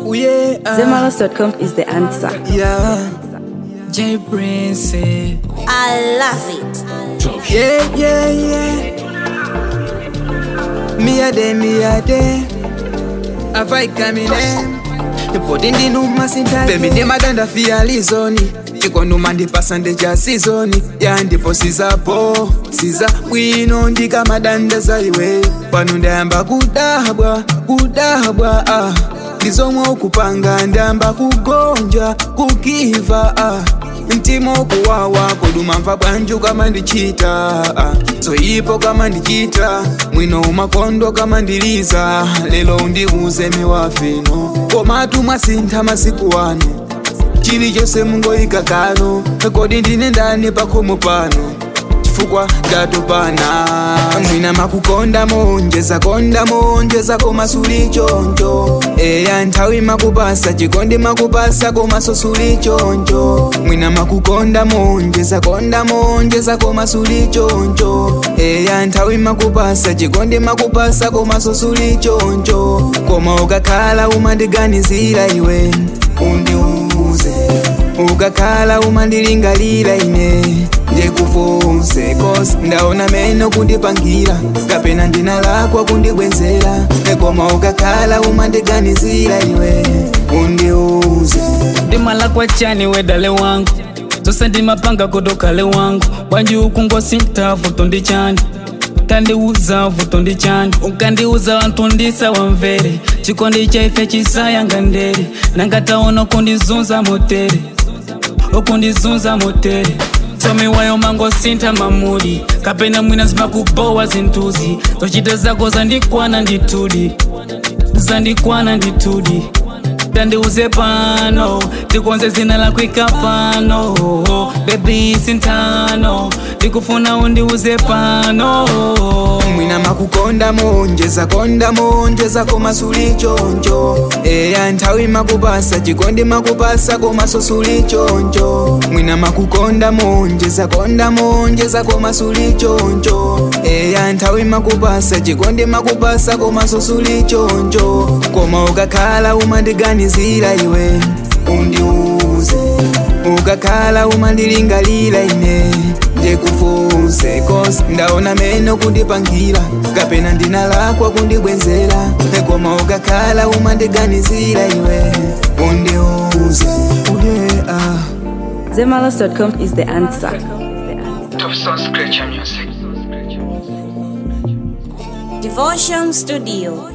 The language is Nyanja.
Oh yeah, uh, Zemalos.com is the answer. yeah. J Prince, eh. I love it. yeah, yeah, yeah. Me a day, me a day. A fight coming in. The body ndi numa sinta. Baby ndi madanda fia lizoni. Chiko numa ndi pasande cha seasoni. Ya ndipo sizapo. Siza bwino ndika madanda zaiwe. Pano ndayamba kudabwa, kudabwa ah. Ndizomwe okupanga ndayamba kugonja, kukiva ah. mtima okuwawa kuduma mva bwanju kama ndichita ah. zoyipo kama ndichita mwino umakondo kama ndiliza lelo undiuze miwafino komatu mwasintha masiku wano chilichonse mungoyika kano kodi ndine ndani pakhomo pano chifukwa ndatopana mwina makukonda monjeza konda monjeza koma suli choncho eya nthawi makupasa chikondi makupasa koma sosuli choncho mwina makukonda monjeza konda monjeza koma suli choncho eya nthawi makupasa chikondi makupasa koma sosuli choncho koma ukakhala umandiganizira iwe undiuze ukakhala umandilingalira ine ndikufunse kosi ndaona meno kundipangira kapena ndinalakwa kundibwenzera koma ukakhala umandiganizira iwe undiuze ndimala kwa chani wedale wangu zose ndimapanga kodokale wangu wanji ukungosinta vuto ndi chani tandiuza vuto ndi chani ukandiuza wanthu ndisa wamvere chikondi chaife chisayanga ndere nangataona kundizunza motere ukundizunza motere tsomi wayo mangosintha mamudi kapena mwina zimakubowa zintuzi zochita zako zandikwana nditudi zandikwana nditudi tandiuze pano tikonze zina lakwika pano bebi sintano ndikufuna undiuze pano mwina makukonda monjeza konda monjeza koma suli choncho eya nthawi makupasa chikondi makupasa koma sosuli choncho mwina makukonda monjeza konda monjeza koma suli choncho eya nthawi makupasa chikondi makupasa koma sosuli choncho koma ukakhala umandiganizira iwe undiuze ukakhala umandilingalira ine ndikufunse kosi ndaona meno kundipangira kapena ndinalakwa kundibwenzera koma ukakhala umandiganizira iwe undiuze uye ah. Zemalos.com is the answer. Top Sound Scratcher Music. Devotion Studio.